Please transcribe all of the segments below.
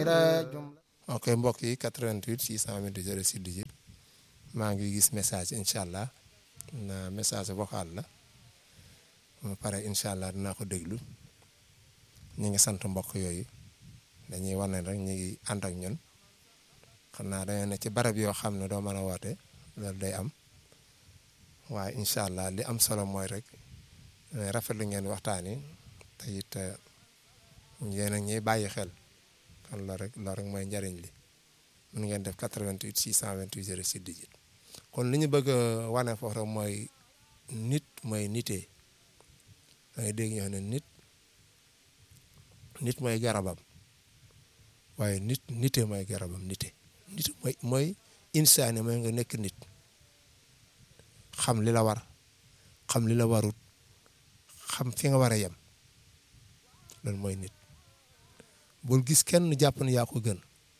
ok mbokk yi 88 628 06 18 maa ngi gis message incha allah na message vocal la ma pare incha allah dinaa ko déglu ñu ngi sant mbokk yooyu dañuy wane rek ñu ngi ànd ak ñun xam naa dañoo ne ci barab yoo xam ne doo mën a woote loolu day am waaye incha allah li am solo mooy rek rafetlu ngeen waxtaan yi te it yéen a ñuy bàyyi xel kon loolu rek loolu rek mooy njariñ li mun ngeen def 88 628 06 18 kon li ñu bëgg a wane foofu rek mooy nit mooy nitee da ngay dégg ñoo ne nit nit mooy garabam waaye nit nite mooy garabam nite nit mooy mooy insaani mooy nga nekk nit xam li la war xam li la warut xam fi nga war a yem loolu mooy nit bul gis kenn jàpp ne yaa ko gën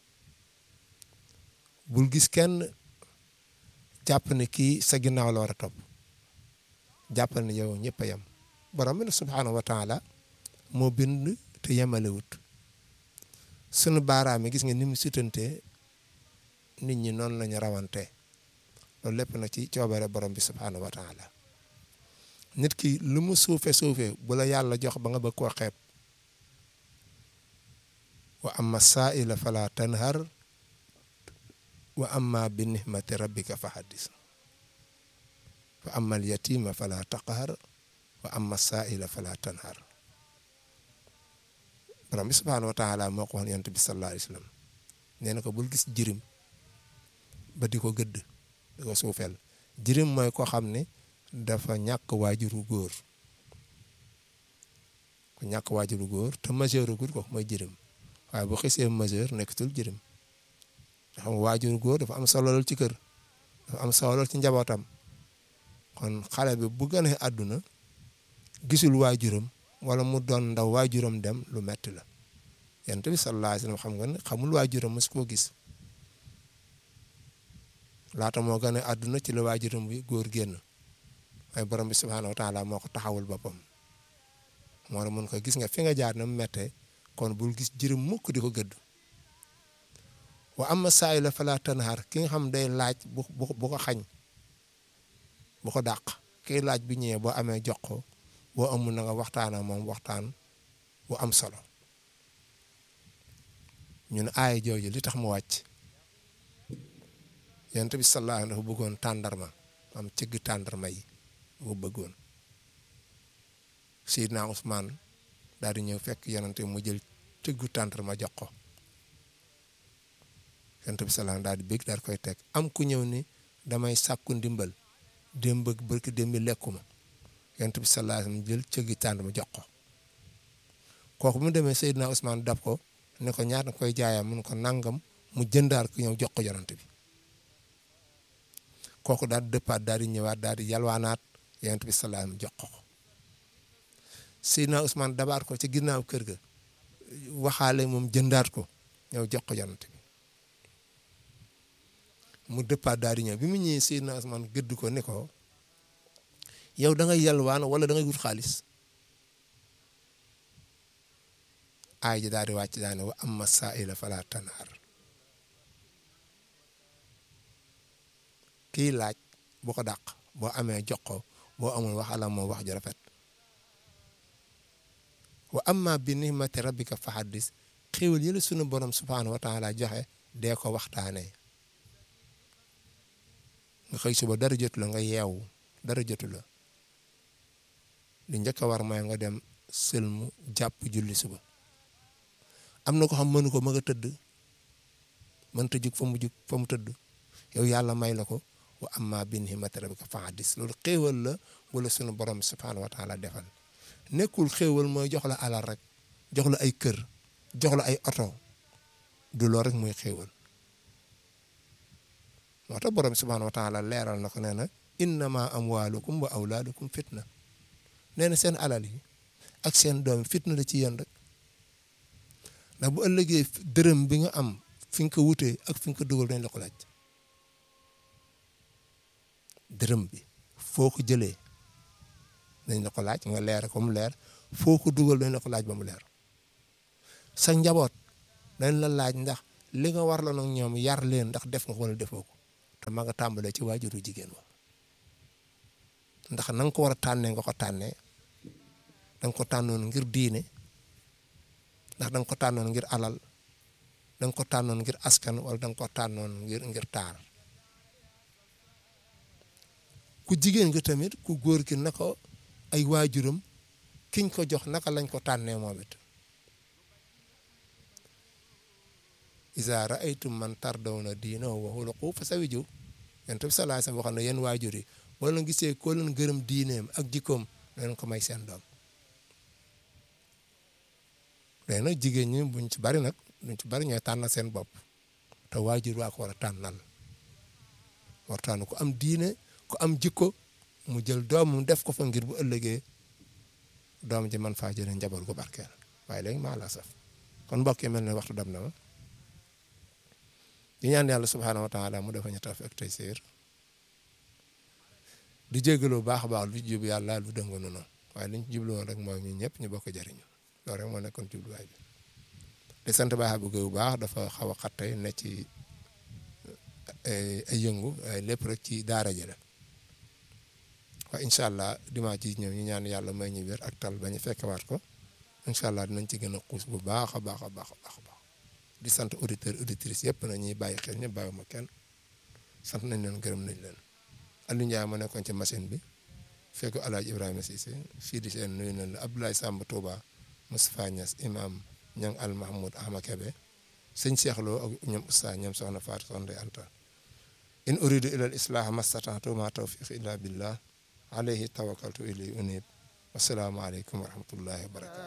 bul gis kenn jàpp ne kii sa ginnaaw la war a topp jàppal ne yow ñëpp a yem borom bi nag subhaanahu wa taala moo bind te yemalewut sunu baaraam yi gis nga ni mu sutantee nit ñi noonu lañu rawante loolu lépp na ci coobare borom bi subhaanahu wa taala nit ki lu mu suufe suufe bu la yàlla jox ba nga bëgg koo xeeb wa amma saaila fala tanhar wa amma bi nihmati rabbika fa haddis wa amma al yatima fala taqhar wa amma saaila fala tanhar borom bi subhaanahu wa taala moo ko waxoon yonent bi sallallahu alayhi wa sallam nee na ko bul gis jirim ba di ko gëdd di ko suufeel jirim mooy koo xam ne dafa ñàkk waajuru góor ku ñàkk waajuru góor te majeur gul ko mooy jirim waaye bu xisee majeur nekkatul jirim nga xam waajuru góor dafa am solo lool ci kër dafa am solo lool ci njabootam kon xale bi bu gënee àdduna gisul waajuram wala mu doon ndaw waajuram dem lu metti la yonent bi sallallahu alayhi wasallam xam nga ne xamul waajuram mos koo gis laata moo gën a àdduna ci la waajuram bi góor génn waaye borom bi subhaanahu wa taala moo ko taxawul boppam moo la mun ko gis nga fi nga jaar na mu mettee kon bul gis jërëm mukk di ko gëdd wa amma saay la fala tanhar ki nga xam day laaj bu bu ko xañ bu ko dàq kii laaj bi ñëwee boo amee jox ko boo amul na nga waxtaan ak moom waxtaan bu am solo ñun aaya jooju li tax mu wàcc yonent bi sallallahu alayhi dafa bëggoon tàndarma am cëgg tàndarma yi bu bëggoon Seydina Ousmane daal di ñëw fekk yonent mu jël cëggu tàndarma jox ko yonent bi sallallahu daal di bëgg daal koy teg am ku ñëw ni damay sàkku ndimbal démb ak barki démb lekkuma yonent bi sallallahu alayhi wasallam jël cëggi tàndarma jox ko kooku mu demee Seydina Ousmane dab ko ne ko ñaata koy jaayam mun ko nangam mu jëndaar ko ñëw jox ko yonent bi kooku daal di dëppaat daal di ñëwaat daal di yalwaanaat yonent bi sallallahu alayhi wasallam jox ko Seydina Ousmane dabaat ko ci ginnaaw kër ga waxaale moom jëndaat ko ñëw jox ko yonent bi mu dëppaat daal di ñëw bi mu ñëwee Seydina Ousmane gëdd ko ne ko yow da ngay yalwaan wala da ngay wut xaalis aay ji daal di wàcc daane wa amma saa'ila fala tanhar kii laaj bu ko dàq boo amee jox ko boo amul wax ala moom wax ju rafet wa amma bi nihmati rabbika fa haddis xéwal yële sunu borom subhaanahu wa taala joxe dee ko waxtaanee nga xëy suba dara jotu la nga yeewu dara jotu la li njëkk a war mooy nga dem sëlmu jàpp julli suba am na ko xam mënu ko ma nga tëdd mënta jug fa mu jug fa mu tëdd yow yàlla may la ko wa amma bi nihmati rabbika fa haddis loolu xéewal la wala sunu borom subhaanahu wa taala defal nekkul xéewal mooy jox la alal rek jox la ay kër jox la ay oto du loolu rek mooy xéewal moo tax borom subhaanahu wa taala leeral na ko nee na innama amwaalukum wa awlaadukum fitna nee na seen alal yi ak seen doom fitna la ci yéen rek ndax bu ëllëgee dërëm bi nga am fi nga ko wutee ak fi nga ko dugal dañ la ko laaj dërëm bi foo ko jëlee dañ la ko laaj nga leer ko mu leer foo ko dugal dañ la ko laaj ba mu leer sa njaboot dañ la laaj ndax li nga war la nag ñoom yar leen ndax def nga wala defoo ko te ma nga tàmbalee ci waajuru jigéen wa ndax na nga ko war a tànnee nga ko tànnee da nga ko tànnoon ngir diine ndax da nga ko tànnoon ngir alal da nga ko tànnoon ngir askan wala da nga ko tànnoon ngir ngir taar ku jigéen gi tamit ku góor ki na ko ay waajuram kiñ ko jox naka lañ ko tànnee moom it iza ra'aytum man tardawna diinahu wa xuluqahu fasawiju yonent bi sallallahu alayhi wasallam waxoon na yéen waajur yi boo leen gisee koo leen gërëm diineem ak jikkoom leen ko may seen doom léegi nag jigéen ñi buñ ci bari nag buñ ci bari ñooy tànnal seen bopp te waajur waa ko war a tànnal war tànn ku am diine ku am jikko mu jël doomam def ko fa ngir bu ëllëgee doom ji man faa jëlee njaboot gu barkeel waaye léegi maa la saf kon mbokk yi mel ne waxtu dam na ma di ñaan yàlla subhaanahu wa taala mu defa ñu taf ak tey séer di jégalu bu baax a baax lu jub yàlla lu dëngu noonu waaye liñ ci jublu woon rek mooy ñun ñëpp ñu bokk jëriñu loolu rek moo nekkoon jubluwaay bi di sant baax bu bu baax dafa xaw a xat tey ne ci ay yëngu lépp rek ci daara ji la waaye incha allah dimanche ji ñëw ñu ñaan yàlla may ñu wér ak tal ba ñu fekkewaat ko incha allah dinañ ci gën a xuus bu baax a baax a baax a baax di sant auditeurs auditrices yëpp na ñuy bàyyi xel ñëpp bàyyi ma kenn sant nañ leen gërëm nañ leen Aliou Ndiaye ma nekkoon ci machine bi fekk El Hadj Ibrahima Cissé fii di seen nuyu nañ la Abdoulaye Samb Touba Moustapha Niass imam Ñang Al Mahmoud Ahma Kebe sëñ Cheikh Lo ak ñoom Oustaz ñoom soxna Fatou Soxna Ndeye Anta in uridu ila al islah mastata'tu ma tawfiq illa billah alayhi tawakkaltu ilayhi unib wassalaamu aleykum wa rahmatullahi wa barakatu